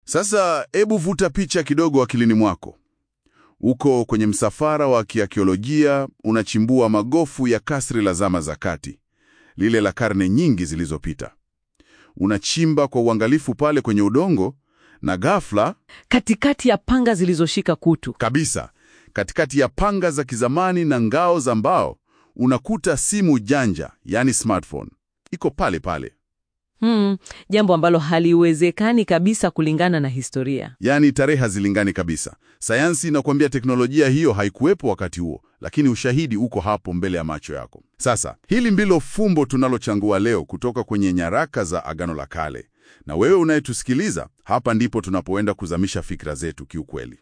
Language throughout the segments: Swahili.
Sasa hebu vuta picha kidogo akilini mwako. Uko kwenye msafara wa kiakiolojia, unachimbua magofu ya kasri la zama za kati, lile la karne nyingi zilizopita. Unachimba kwa uangalifu pale kwenye udongo, na ghafla Katikati ya panga zilizoshika kutu. kabisa, katikati ya panga za kizamani na ngao za mbao, unakuta simu janja, yani smartphone, iko pale pale. Hmm, jambo ambalo haliwezekani kabisa kulingana na historia. Yaani tarehe hazilingani kabisa. Sayansi inakuambia teknolojia hiyo haikuwepo wakati huo, lakini ushahidi uko hapo mbele ya macho yako. Sasa hili ndilo fumbo tunalochangua leo kutoka kwenye nyaraka za Agano la Kale, na wewe unayetusikiliza, hapa ndipo tunapoenda kuzamisha fikra zetu kiukweli.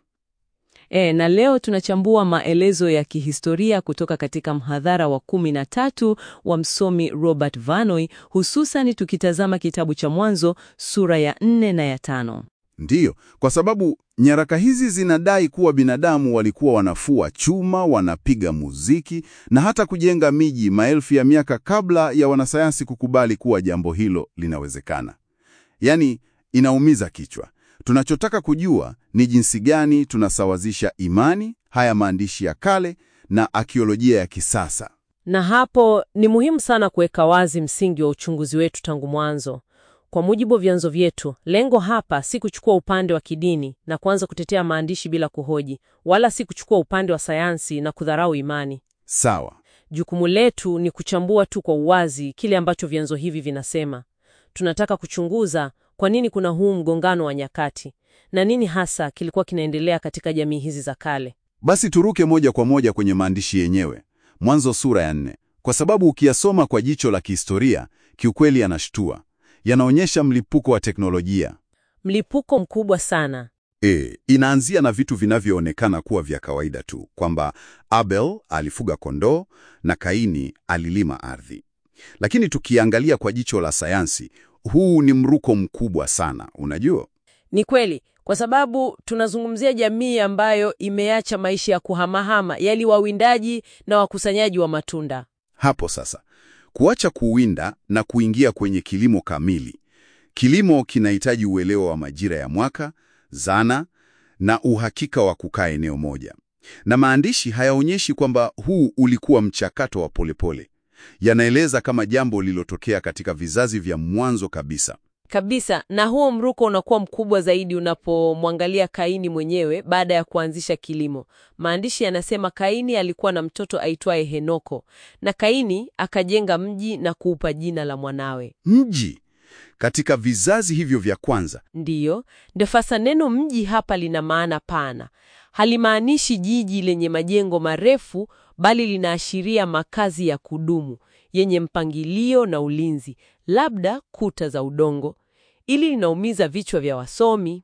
E, na leo tunachambua maelezo ya kihistoria kutoka katika mhadhara wa kumi na tatu wa msomi Robert Vanoy, hususan tukitazama kitabu cha Mwanzo sura ya nne na ya tano. Ndiyo, kwa sababu nyaraka hizi zinadai kuwa binadamu walikuwa wanafua chuma, wanapiga muziki na hata kujenga miji maelfu ya miaka kabla ya wanasayansi kukubali kuwa jambo hilo linawezekana. Yaani, inaumiza kichwa. Tunachotaka kujua ni jinsi gani tunasawazisha imani, haya maandishi ya kale na akiolojia ya kisasa. Na hapo ni muhimu sana kuweka wazi msingi wa uchunguzi wetu tangu mwanzo. Kwa mujibu wa vyanzo vyetu, lengo hapa si kuchukua upande wa kidini na kuanza kutetea maandishi bila kuhoji, wala si kuchukua upande wa sayansi na kudharau imani. Sawa. Jukumu letu ni kuchambua tu kwa uwazi kile ambacho vyanzo hivi vinasema. Tunataka kuchunguza kwa nini kuna huu mgongano wa nyakati na nini hasa kilikuwa kinaendelea katika jamii hizi za kale. Basi turuke moja kwa moja kwenye maandishi yenyewe, Mwanzo sura ya nne, kwa sababu ukiyasoma kwa jicho la kihistoria, kiukweli yanashtua. Yanaonyesha mlipuko wa teknolojia. Mlipuko mkubwa sana. E, inaanzia na vitu vinavyoonekana kuwa vya kawaida tu, kwamba Abel alifuga kondoo na Kaini alilima ardhi. Lakini tukiangalia kwa jicho la sayansi, huu ni mruko mkubwa sana, unajua? Ni kweli, kwa sababu tunazungumzia jamii ambayo imeacha maisha ya kuhamahama, yali wawindaji na wakusanyaji wa matunda. Hapo sasa, kuacha kuwinda na kuingia kwenye kilimo kamili. Kilimo kinahitaji uelewa wa majira ya mwaka, zana na uhakika wa kukaa eneo moja. Na maandishi hayaonyeshi kwamba huu ulikuwa mchakato wa polepole. Yanaeleza kama jambo lililotokea katika vizazi vya mwanzo kabisa. Kabisa, na huo mruko unakuwa mkubwa zaidi unapomwangalia Kaini mwenyewe baada ya kuanzisha kilimo. Maandishi yanasema Kaini alikuwa na mtoto aitwaye Henoko, na Kaini akajenga mji na kuupa jina la mwanawe. Mji katika vizazi hivyo vya kwanza. Ndiyo, ndio sasa neno mji hapa lina maana pana. Halimaanishi jiji lenye majengo marefu, bali linaashiria makazi ya kudumu yenye mpangilio na ulinzi, labda kuta za udongo. Ili linaumiza vichwa vya wasomi.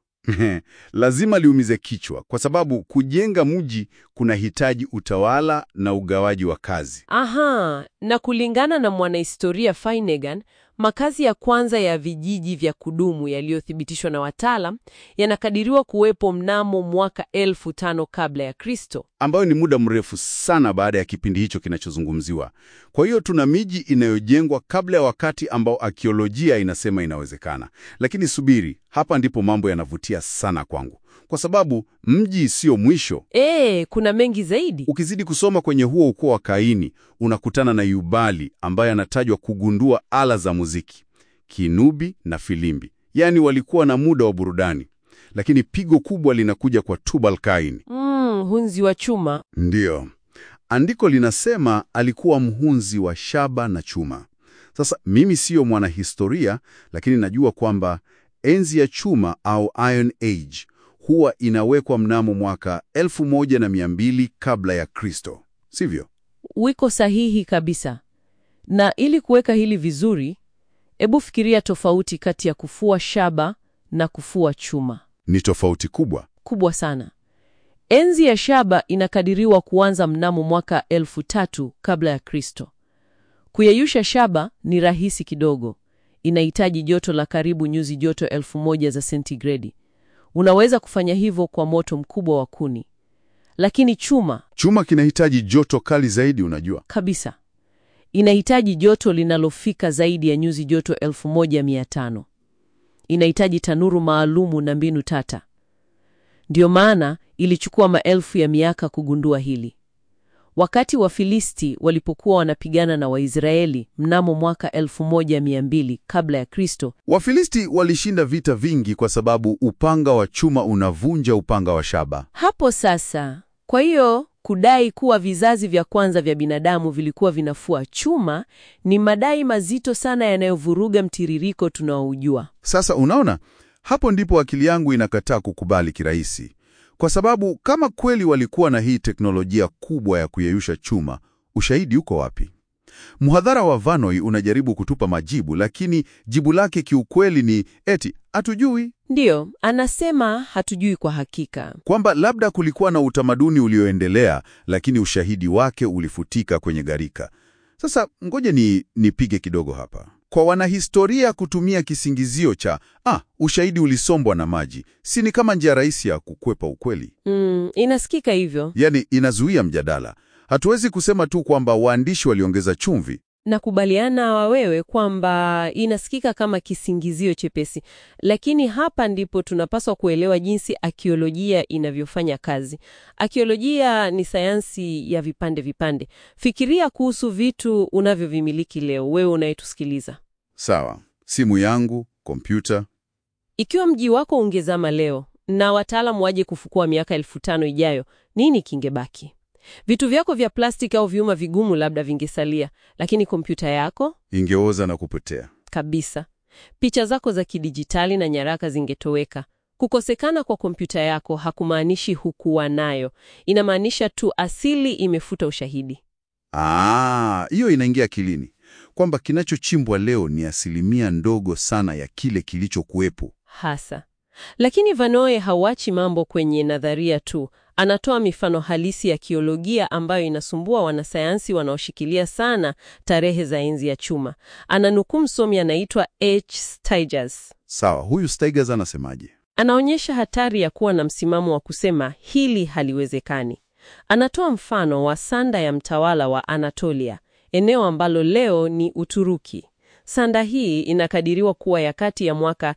Lazima liumize kichwa kwa sababu kujenga mji kunahitaji utawala na ugawaji wa kazi. Aha, na kulingana na mwanahistoria Finnegan, makazi ya kwanza ya vijiji vya kudumu yaliyothibitishwa na wataalam yanakadiriwa kuwepo mnamo mwaka elfu tano kabla ya Kristo. ambayo ni muda mrefu sana baada ya kipindi hicho kinachozungumziwa. Kwa hiyo tuna miji inayojengwa kabla ya wakati ambao akiolojia inasema inawezekana. Lakini subiri, hapa ndipo mambo yanavutia sana kwangu, kwa sababu mji sio mwisho. Ee, kuna mengi zaidi. Ukizidi kusoma kwenye huo ukoo wa Kaini, unakutana na Yubali ambaye anatajwa kugundua ala za muziki, kinubi na filimbi, yaani walikuwa na muda wa burudani. Lakini pigo kubwa linakuja kwa Tubal Kaini. Mm, hunzi wa chuma. Ndiyo, andiko linasema alikuwa mhunzi wa shaba na chuma. Sasa mimi siyo mwanahistoria, lakini najua kwamba enzi ya chuma au Iron Age huwa inawekwa mnamo mwaka 1200 kabla ya Kristo, sivyo? Wiko sahihi kabisa. Na ili kuweka hili vizuri, hebu fikiria tofauti kati ya kufua shaba na kufua chuma. Ni tofauti kubwa. Kubwa sana. Enzi ya shaba inakadiriwa kuanza mnamo mwaka elfu tatu kabla ya Kristo. Kuyeyusha shaba ni rahisi kidogo. Inahitaji joto la karibu nyuzi joto elfu moja za sentigredi. Unaweza kufanya hivyo kwa moto mkubwa wa kuni. Lakini chuma Chuma kinahitaji joto kali zaidi, unajua. kabisa inahitaji joto linalofika zaidi ya nyuzi joto elfu moja mia tano. inahitaji tanuru maalumu na mbinu tata. Ndiyo maana ilichukua maelfu ya miaka kugundua hili. Wakati Wafilisti walipokuwa wanapigana na Waisraeli mnamo mwaka 1200 kabla ya Kristo, Wafilisti walishinda vita vingi kwa sababu upanga wa chuma unavunja upanga wa shaba. hapo sasa, kwa hiyo kudai kuwa vizazi vya kwanza vya binadamu vilikuwa vinafua chuma ni madai mazito sana yanayovuruga mtiririko tunaoujua. Sasa unaona, hapo ndipo akili yangu inakataa kukubali kirahisi, kwa sababu kama kweli walikuwa na hii teknolojia kubwa ya kuyeyusha chuma, ushahidi uko wapi? Mhadhara wa Vanoi unajaribu kutupa majibu, lakini jibu lake kiukweli ni eti hatujui, Ndiyo, anasema hatujui kwa hakika. kwamba labda kulikuwa na utamaduni ulioendelea, lakini ushahidi wake ulifutika kwenye gharika. Sasa ngoja ni nipige kidogo hapa. Kwa wanahistoria kutumia kisingizio cha ah, ushahidi ulisombwa na maji, si ni kama njia rahisi ya kukwepa ukweli? Mm, inasikika hivyo. Yaani inazuia mjadala. Hatuwezi kusema tu kwamba waandishi waliongeza chumvi. Nakubaliana wa wewe kwamba inasikika kama kisingizio chepesi, lakini hapa ndipo tunapaswa kuelewa jinsi akiolojia inavyofanya kazi. Akiolojia ni sayansi ya vipande vipande. Fikiria kuhusu vitu unavyovimiliki leo, wewe unayetusikiliza. Sawa, simu yangu, kompyuta. Ikiwa mji wako ungezama leo na wataalamu waje kufukua miaka elfu tano ijayo, nini kingebaki? Vitu vyako vya plastiki au vyuma vigumu labda vingesalia, lakini kompyuta yako Ingeoza na kupotea. kabisa. Picha zako za kidijitali na nyaraka zingetoweka. Kukosekana kwa kompyuta yako hakumaanishi hukuwa nayo, inamaanisha tu asili imefuta ushahidi. Ah, hiyo inaingia akilini kwamba kinachochimbwa leo ni asilimia ndogo sana ya kile kilichokuwepo. Hasa. Lakini Vanoe hauachi mambo kwenye nadharia tu. Anatoa mifano halisi ya kiolojia ambayo inasumbua wanasayansi wanaoshikilia sana tarehe za enzi ya chuma. Ananukuu msomi anaitwa H. Steiger. Sawa, huyu Steigers anasemaje? Anaonyesha hatari ya kuwa na msimamo wa kusema hili haliwezekani. Anatoa mfano wa sanda ya mtawala wa Anatolia, eneo ambalo leo ni Uturuki. Sanda hii inakadiriwa kuwa ya kati ya mwaka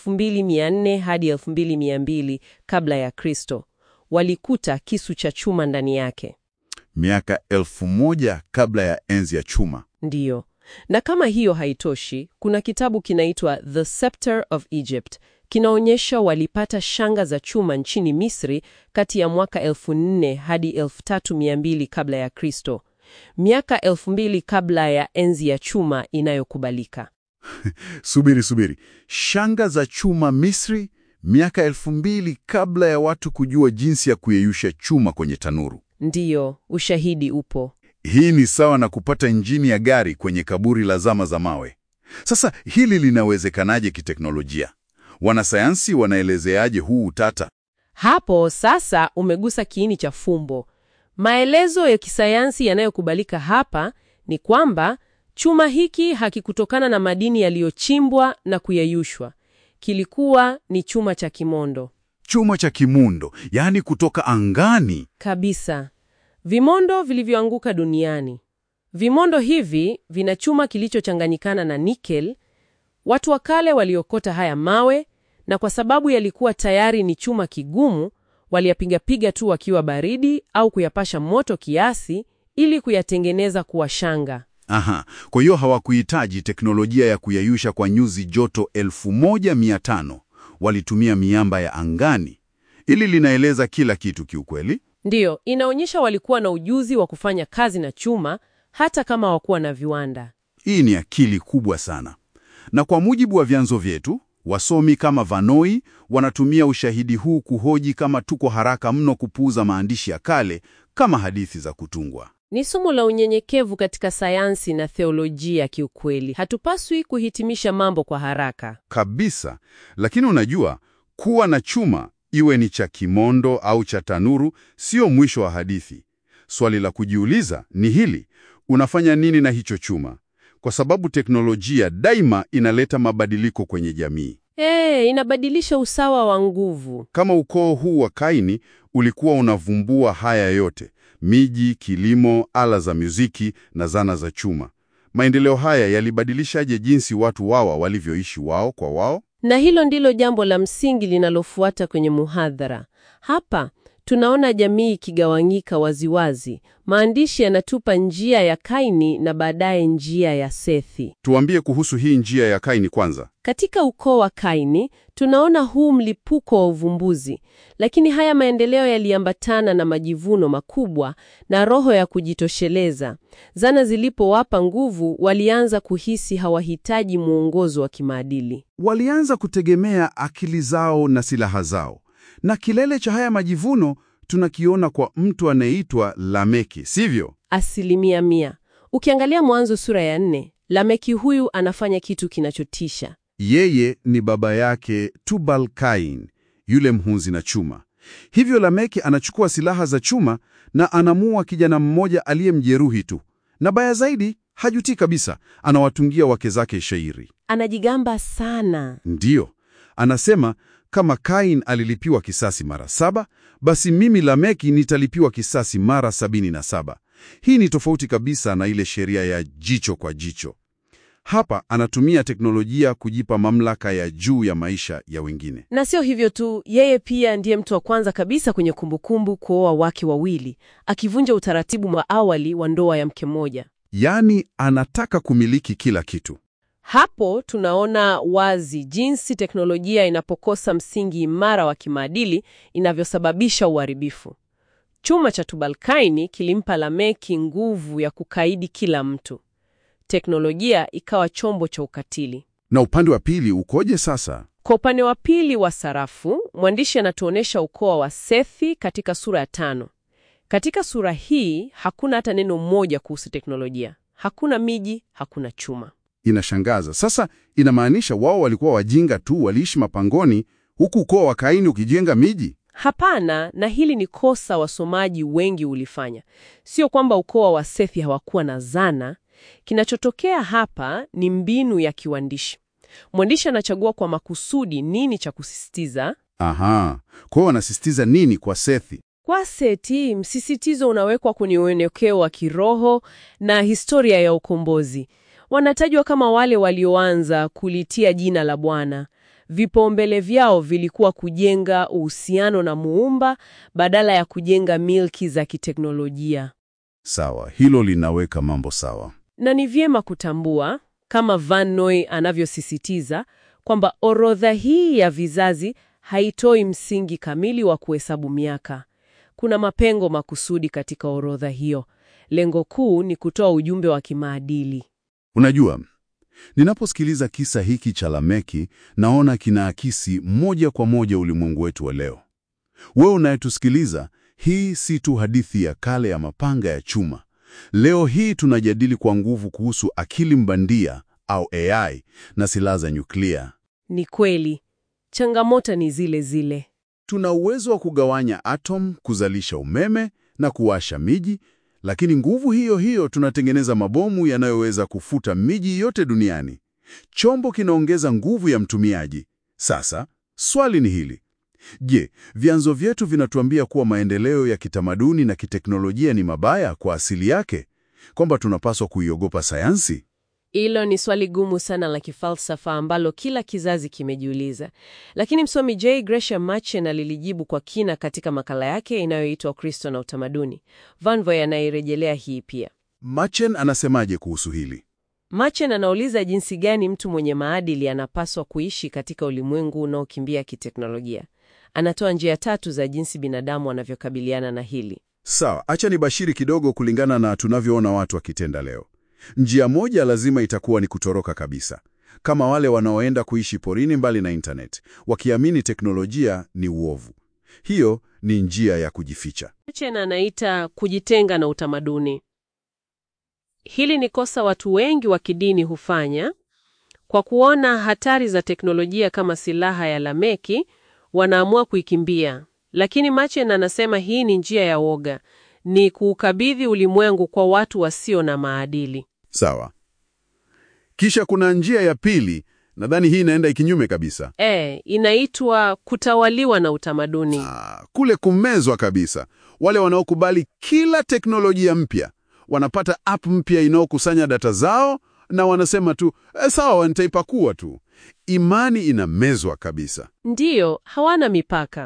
2400 hadi 2200 kabla ya Kristo. Walikuta kisu cha chuma ndani yake. Miaka elfu moja kabla ya enzi ya chuma. Ndiyo. Na kama hiyo haitoshi, kuna kitabu kinaitwa The Scepter of Egypt. Kinaonyesha walipata shanga za chuma nchini Misri kati ya mwaka 1400 hadi 3200 kabla ya Kristo. Miaka 2000 kabla ya enzi ya chuma inayokubalika. Subiri, subiri. Shanga za chuma Misri, miaka elfu mbili kabla ya watu kujua jinsi ya kuyeyusha chuma kwenye tanuru. Ndiyo, ushahidi upo. Hii ni sawa na kupata injini ya gari kwenye kaburi la zama za mawe. Sasa hili linawezekanaje kiteknolojia? Wanasayansi wanaelezeaje huu utata? Hapo sasa umegusa kiini cha fumbo. Maelezo ya kisayansi yanayokubalika hapa ni kwamba chuma hiki hakikutokana na madini yaliyochimbwa na kuyeyushwa. Kilikuwa ni chuma cha kimondo Chuma cha kimundo, yaani kutoka angani. kabisa, vimondo vilivyoanguka duniani. Vimondo hivi vina chuma kilichochanganyikana na nikel. Watu wa kale waliokota haya mawe, na kwa sababu yalikuwa tayari ni chuma kigumu, waliyapigapiga tu wakiwa baridi au kuyapasha moto kiasi ili kuyatengeneza kuwa shanga. Aha, kwa hiyo hawakuhitaji teknolojia ya kuyayusha kwa nyuzi joto 1500. Walitumia miamba ya angani. Ili linaeleza kila kitu kiukweli. Ndiyo, inaonyesha walikuwa na ujuzi wa kufanya kazi na chuma hata kama hawakuwa na viwanda. Hii ni akili kubwa sana. Na kwa mujibu wa vyanzo vyetu, wasomi kama Vanoi wanatumia ushahidi huu kuhoji kama tuko haraka mno kupuuza maandishi ya kale kama hadithi za kutungwa. Ni somo la unyenyekevu katika sayansi na theolojia. Kiukweli, hatupaswi kuhitimisha mambo kwa haraka. Kabisa. Lakini unajua, kuwa na chuma iwe ni cha kimondo au cha tanuru sio mwisho wa hadithi. Swali la kujiuliza ni hili: unafanya nini na hicho chuma? Kwa sababu teknolojia daima inaleta mabadiliko kwenye jamii. Eh, inabadilisha usawa wa nguvu. Kama ukoo huu wa Kaini ulikuwa unavumbua haya yote: miji, kilimo, ala za muziki na zana za chuma. Maendeleo haya yalibadilishaje jinsi watu wawa walivyoishi wao kwa wao? Na hilo ndilo jambo la msingi linalofuata kwenye muhadhara. Hapa tunaona jamii ikigawanyika waziwazi. Maandishi yanatupa njia ya Kaini na baadaye njia ya Sethi. Tuambie kuhusu hii njia ya Kaini kwanza. Katika ukoo wa Kaini tunaona huu mlipuko wa uvumbuzi, lakini haya maendeleo yaliambatana na majivuno makubwa na roho ya kujitosheleza. Zana zilipowapa nguvu, walianza kuhisi hawahitaji mwongozo wa kimaadili. Walianza kutegemea akili zao na silaha zao, na kilele cha haya majivuno tunakiona kwa mtu anayeitwa Lameki, sivyo? Asilimia mia. Ukiangalia Mwanzo sura ya nne, Lameki huyu anafanya kitu kinachotisha. Yeye ni baba yake Tubal Kain, yule mhunzi na chuma. Hivyo Lameki anachukua silaha za chuma na anamua kijana mmoja aliyemjeruhi tu, na baya zaidi, hajutii kabisa, anawatungia wake zake shairi. Anajigamba sana. Ndiyo, anasema kama Kain alilipiwa kisasi mara saba, basi mimi Lameki nitalipiwa kisasi mara sabini na saba. Hii ni tofauti kabisa na ile sheria ya jicho kwa jicho. Hapa anatumia teknolojia kujipa mamlaka ya juu ya maisha ya wengine. Na sio hivyo tu, yeye pia ndiye mtu wa kwanza kabisa kwenye kumbukumbu kuoa wake wawili, akivunja utaratibu wa awali wa ndoa ya mke mmoja. Yaani anataka kumiliki kila kitu. Hapo tunaona wazi jinsi teknolojia inapokosa msingi imara wa kimaadili inavyosababisha uharibifu. Chuma cha Tubalkaini kilimpa Lameki nguvu ya kukaidi kila mtu. Teknolojia ikawa chombo cha ukatili. Na upande wa pili ukoje sasa? Kwa upande wa pili wa sarafu, mwandishi anatuonyesha ukoo wa Sethi katika sura ya tano. Katika sura hii hakuna hata neno moja kuhusu teknolojia. Hakuna miji, hakuna chuma. Inashangaza. Sasa inamaanisha wao walikuwa wajinga tu, waliishi mapangoni, huku ukoo wa Kaini ukijenga miji? Hapana, na hili ni kosa wasomaji wengi ulifanya. Sio kwamba ukoo wa Sethi hawakuwa na zana. Kinachotokea hapa ni mbinu ya kiwandishi. Mwandishi anachagua kwa makusudi nini cha kusisitiza. Aha, kwa hiyo wanasisitiza nini kwa Sethi? Kwa Seti, msisitizo unawekwa kwenye uelekeo wa kiroho na historia ya ukombozi. Wanatajwa kama wale walioanza kulitia jina la Bwana. Vipaumbele vyao vilikuwa kujenga uhusiano na Muumba badala ya kujenga milki za kiteknolojia. Sawa, hilo linaweka mambo sawa. Na ni vyema kutambua kama Van Noy anavyosisitiza kwamba orodha hii ya vizazi haitoi msingi kamili wa kuhesabu miaka. Kuna mapengo makusudi katika orodha hiyo. Lengo kuu ni kutoa ujumbe wa kimaadili. Unajua, ninaposikiliza kisa hiki cha Lameki, naona kinaakisi moja kwa moja ulimwengu wetu wa leo. Wewe unayetusikiliza, hii si tu hadithi ya kale ya mapanga ya chuma. Leo hii tunajadili kwa nguvu kuhusu akili mbandia au AI na silaha za nyuklia. Ni kweli, changamoto ni zile zile. Tuna uwezo wa kugawanya atom, kuzalisha umeme na kuwasha miji, lakini nguvu hiyo hiyo tunatengeneza mabomu yanayoweza kufuta miji yote duniani. Chombo kinaongeza nguvu ya mtumiaji. Sasa swali ni hili: je, vyanzo vyetu vinatuambia kuwa maendeleo ya kitamaduni na kiteknolojia ni mabaya kwa asili yake, kwamba tunapaswa kuiogopa sayansi? Hilo ni swali gumu sana la kifalsafa ambalo kila kizazi kimejiuliza, lakini msomi J. Gresham Machen alilijibu kwa kina katika makala yake inayoitwa Ukristo na Utamaduni. Van Voy anairejelea hii pia. Machen anasemaje kuhusu hili? Machen anauliza jinsi gani mtu mwenye maadili anapaswa kuishi katika ulimwengu unaokimbia kiteknolojia. Anatoa njia tatu za jinsi binadamu wanavyokabiliana na hili. Sawa, acha nibashiri kidogo kulingana na tunavyoona watu wakitenda leo. Njia moja lazima itakuwa ni kutoroka kabisa, kama wale wanaoenda kuishi porini mbali na internet, wakiamini teknolojia ni uovu. Hiyo ni njia ya kujificha. Machen anaita kujitenga na utamaduni. Hili ni kosa watu wengi wa kidini hufanya. Kwa kuona hatari za teknolojia kama silaha ya Lameki, wanaamua kuikimbia. Lakini Machen anasema hii ni njia ya woga, ni kuukabidhi ulimwengu kwa watu wasio na maadili. Sawa. Kisha kuna njia ya pili, nadhani hii inaenda ikinyume kabisa. E, inaitwa kutawaliwa na utamaduni. Ah, kule kumezwa kabisa. Wale wanaokubali kila teknolojia mpya, wanapata app mpya inayokusanya data zao na wanasema tu e, sawa, nitaipakua tu. Imani inamezwa kabisa. Ndiyo, hawana mipaka.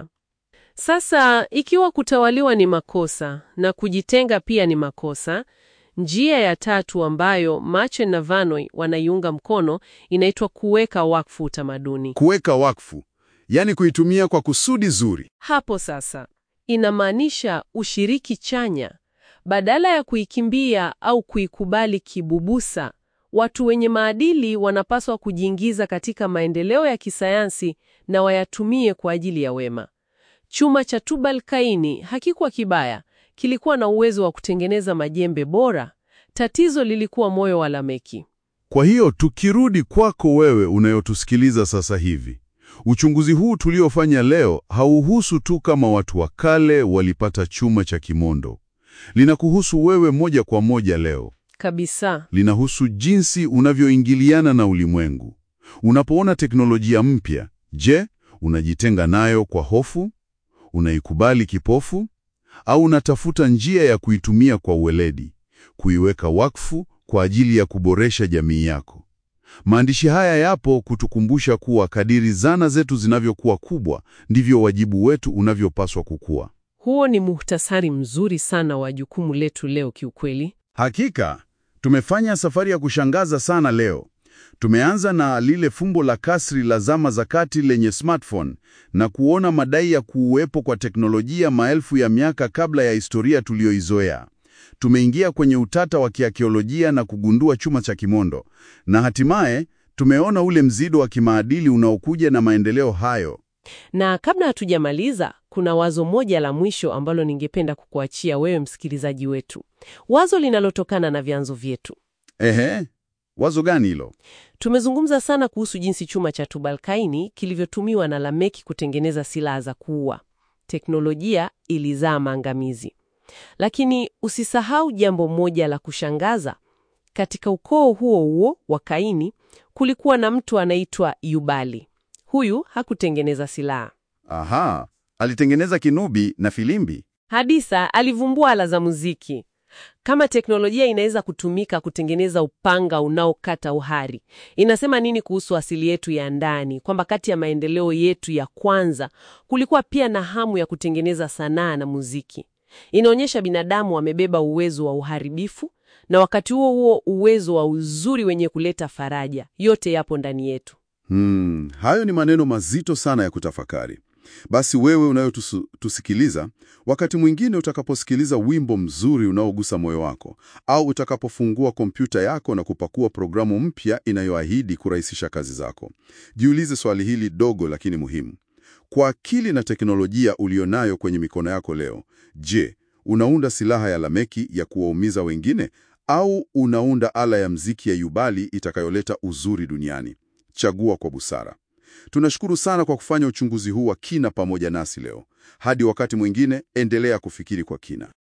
Sasa ikiwa kutawaliwa ni makosa na kujitenga pia ni makosa, njia ya tatu ambayo Machen na Vanoi wanaiunga mkono inaitwa kuweka wakfu utamaduni. Kuweka wakfu, yaani kuitumia kwa kusudi zuri. Hapo sasa inamaanisha ushiriki chanya. Badala ya kuikimbia au kuikubali kibubusa, watu wenye maadili wanapaswa kujiingiza katika maendeleo ya kisayansi na wayatumie kwa ajili ya wema. Chuma cha Tubal Kaini hakikuwa kibaya, kilikuwa na uwezo wa kutengeneza majembe bora. Tatizo lilikuwa moyo wa Lameki. Kwa hiyo tukirudi kwako wewe unayotusikiliza sasa hivi, uchunguzi huu tuliofanya leo hauhusu tu kama watu wa kale walipata chuma cha kimondo. Linakuhusu wewe moja kwa moja leo. Kabisa. Linahusu jinsi unavyoingiliana na ulimwengu. Unapoona teknolojia mpya, je, unajitenga nayo kwa hofu? Unaikubali kipofu? Au unatafuta njia ya kuitumia kwa uweledi, kuiweka wakfu kwa ajili ya kuboresha jamii yako? Maandishi haya yapo kutukumbusha kuwa kadiri zana zetu zinavyokuwa kubwa, ndivyo wajibu wetu unavyopaswa kukua. Huo ni muhtasari mzuri sana wa jukumu letu leo kiukweli. Hakika, tumefanya safari ya kushangaza sana leo. Tumeanza na lile fumbo la kasri la zama za kati lenye smartphone na kuona madai ya kuuwepo kwa teknolojia maelfu ya miaka kabla ya historia tuliyoizoea. Tumeingia kwenye utata wa kiakiolojia na kugundua chuma cha kimondo, na hatimaye tumeona ule mzido wa kimaadili unaokuja na maendeleo hayo. Na kabla hatujamaliza, kuna wazo moja la mwisho ambalo ningependa kukuachia wewe msikilizaji wetu, wazo linalotokana na vyanzo vyetu. Ehe, wazo gani hilo? Tumezungumza sana kuhusu jinsi chuma cha Tubalkaini kilivyotumiwa na Lameki kutengeneza silaha za kuua. Teknolojia ilizaa maangamizi, lakini usisahau jambo moja la kushangaza. Katika ukoo huo huo wa Kaini kulikuwa na mtu anaitwa Yubali. Huyu hakutengeneza silaha. Aha, alitengeneza kinubi na filimbi. Hadisa alivumbua ala za muziki. Kama teknolojia inaweza kutumika kutengeneza upanga unaokata uhari, inasema nini kuhusu asili yetu ya ndani? Kwamba kati ya maendeleo yetu ya kwanza kulikuwa pia na hamu ya kutengeneza sanaa na muziki. Inaonyesha binadamu wamebeba uwezo wa uharibifu na wakati huo huo uwezo wa uzuri wenye kuleta faraja. Yote yapo ndani yetu. Hmm, hayo ni maneno mazito sana ya kutafakari. Basi wewe unayotusikiliza, wakati mwingine utakaposikiliza wimbo mzuri unaogusa moyo wako, au utakapofungua kompyuta yako na kupakua programu mpya inayoahidi kurahisisha kazi zako, jiulize swali hili dogo lakini muhimu. Kwa akili na teknolojia ulionayo kwenye mikono yako leo, je, unaunda silaha ya Lameki ya kuwaumiza wengine au unaunda ala ya mziki ya Yubali itakayoleta uzuri duniani? Chagua kwa busara. Tunashukuru sana kwa kufanya uchunguzi huu wa kina pamoja nasi leo. Hadi wakati mwingine, endelea kufikiri kwa kina.